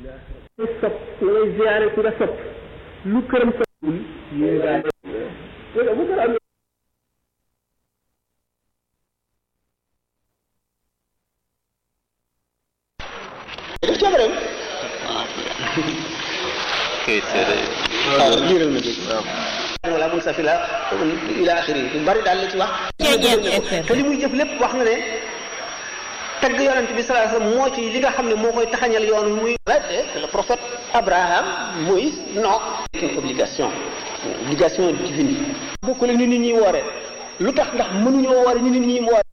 sopp la ngay ziyaare ku nga sopp lu këram soppul yéen daal bu ko am def coobareem kay seede waaw liiral ma dégg waaw wala mun safila ila axiri lu bari daal la ci wax te li muy jëf lépp wax na ne tagg yonent bi sallallahu alayhi wasallam moo ci li nga xam ne moo koy taxañal yoon muy c'est le prophète Abraham Moïse non c'est une obligation obligation divine bokkule ni nit ñi woore lu tax ndax mënuñoo woore ni nit ñi woore